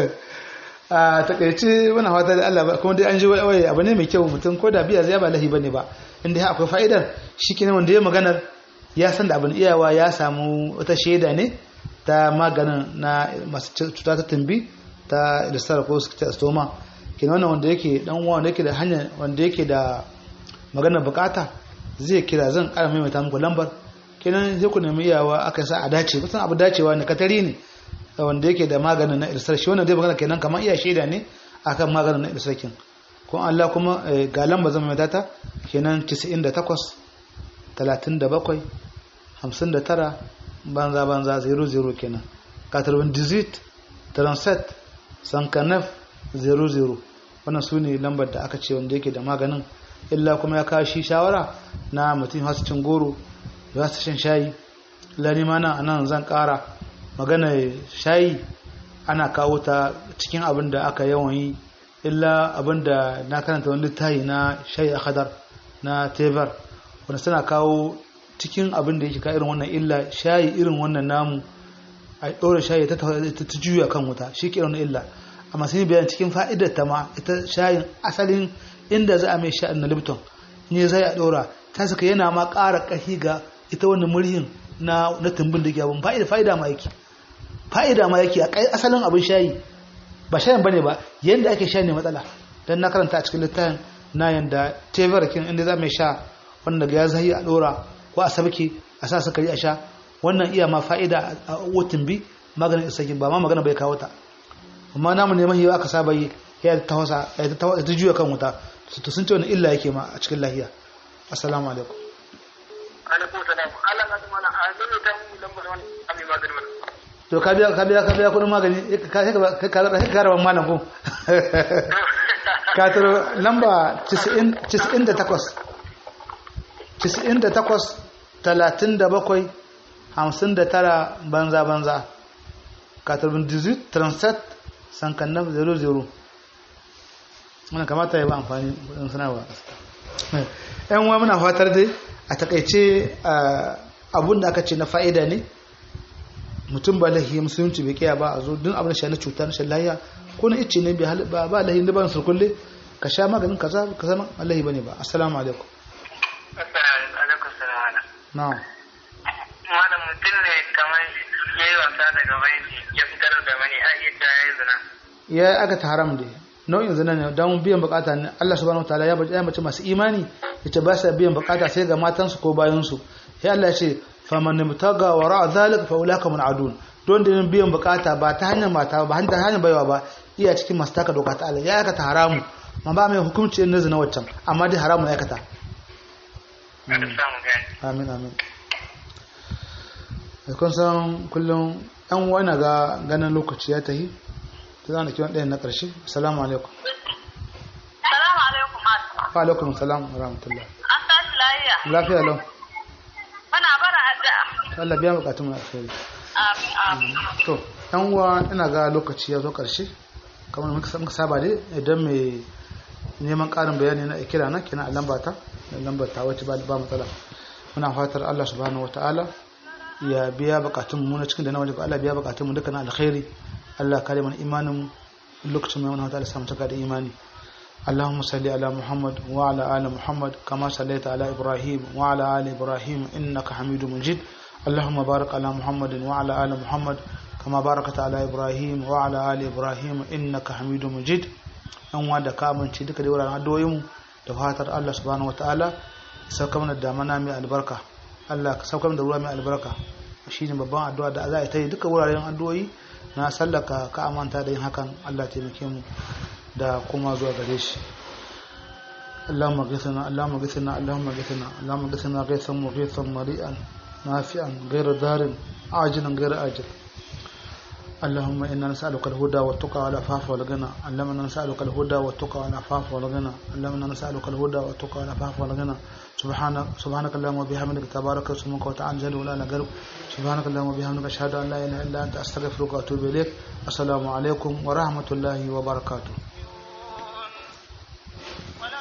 a takaice muna fata da Allah ba kuma dai an ji wai abu ne mai kyau mutum ko da biya zai ba lahi bane ba inda ya akwai fa'idar shikenan wanda ya maganar ya san da abin iyawa ya samu wata shaida ne ta maganin na masu cuta ta tumbi ta ilistar ko stoma kenan wannan wanda yake dan uwa wanda yake da hanya wanda yake da maganar bukata zai kira zan kara maimaita muku lambar kenan sai ku nemi iyawa aka sa a dace kusan abu dacewa ne katari ne wanda yake da maganin na irsar shi wannan zai magana kenan kamar iya shaida ne akan maganin na irsar kin ko Allah kuma eh, ga lamba zama mai data kenan 98 37 59 banza banza 00 kenan 98 37 59 00 wannan su ne lambar da aka ce wanda yake da maganin illa kuma ya kawo shi shawara na mutum hasu cin goro za su shan shayi lani ma nan anan zan kara magana shayi ana kawo ta cikin abin da aka yawan yi illa abin da na karanta wani littafi na shayi a hadar na tebar wanda suna kawo cikin abin da yake ka irin wannan illa shayi irin wannan namu a ɗora shayi ta ta ta juya kan wuta shi ke irin illa amma sun yi bayan cikin fa'idar ta ma ita shayin asalin inda za a mai sha'in na lipton ne zai a ɗora ta saka yana ma ƙara ƙahi ga ita wannan murhin na na tumbin da ke abin fa'ida fa'ida ma yake fa'ida ma yake a kai asalin abin shayi ba shayin bane ba yanda ake sha ne matsala dan na karanta a cikin littafin na yanda tebar kin inda za mai sha wanda ga ya zai a dora ko a sabke a sa sukari a sha wannan iya ma fa'ida a wutun bi maganin isakin ba ma magana bai kawo ta amma namu ne mahiya aka saba yi ya ta wasa ya ta ta juya kan wuta to sun ce wani illa yake ma a cikin lahiya assalamu alaikum
alaikum salam Allah ka tuma na a zai ta mu lambar wani ami magani mana
to ka biya ka biya ka biya kudin magani ka ka ka ka ka rawan malam ko ka taro lamba 90 98 98 37 59 banza banza ka taro 18 37 sankannan 00 wannan kamata ya ba amfani kudin sanarwa yan uwa muna fatar dai a takaice abun da aka ce na fa'ida ne mutum ba lahiya musulunci bai kiya ba a zo duk abin da shi na cuta na shan lahiya ko na ice ne bai ba ba lahiya da ban surkulle ka sha maganin kaza ka zama lahi bane ba assalamu alaikum
assalamu alaikum salam
na'am
malam mutum ne kamar ya yi wasa daga banki ya fitar da mani a iya ta ya yi zina
ya aka ta haram dai nau'in zina ne don biyan bukata ne Allah subhanahu wataala ya bace mace masu imani yace ba sa biyan bukata sai ga matansu ko bayansu sai Allah ya ce faman mutaga wara zalika fa ulaka mun'adun don da biyan bukata ba ta hanyar mata ba ta hanyar baiwa ba iya cikin masu taka doka ta Allah ya aikata haramu ma ba mai hukunci na zina waccan amma dai haramu ya aikata amin amin da kun san kullum yan wani ga ganin lokaci ya tahi ta zana kiwon ɗayan na ƙarshe assalamu alaikum
Salamu alaikum masu.
wa alaikum salam wa rahmatullah
An tashi lafiya.
lafiya lau
Muna bara addu'a.
Allah biya bukatun mu alkhairi
Amin amin.
to yan uwa ina ga lokaci ya zo ƙarshe kamar muka muka saba dai idan mai neman ƙarin bayani na kira na kina a lambata da lambar ta wacce ba ba matsala muna fatar Allah subhanahu wataala ya biya bukatun mu na cikin da na wajen Allah biya bukatun mu dukkan alkhairi Allah kare mana imanin mu lokacin mai wani wataala samu taka da imani اللهم صل على محمد وعلى آل محمد كما صليت على إبراهيم وعلى آل إبراهيم إنك حميد مجيد اللهم بارك على محمد وعلى آل محمد كما باركت على إبراهيم وعلى آل إبراهيم إنك حميد مجيد an wanda ka amince duka da wuraren addu'o'inmu da fatar Allah subhanahu wataala sauka mana da mana mai albarka Allah ka sauka mana da ruwa mai albarka shine babban addu'a da za a ta yi duka wuraren addu'o'i na sallaka ka amanta da yin hakan Allah taimake mu da kuma zuwa gare shi اللهم اغثنا اللهم اغثنا اللهم اغثنا اللهم اغثنا غيثا مغيثا مريئا نافعا غير دار عاجلا غير آجل اللهم إنا نسألك الهدى والتقى والعفاف والغنى اللهم إنا نسألك الهدى والتقى والعفاف والغنى اللهم إنا نسألك الهدى والتقى والعفاف والغنى سبحانك سبحانك اللهم وبحمدك تبارك اسمك وتعالى جل ولا غيرك سبحانك اللهم وبحمدك أشهد أن لا إله إلا أنت أستغفرك وأتوب إليك السلام عليكم ورحمة الله وبركاته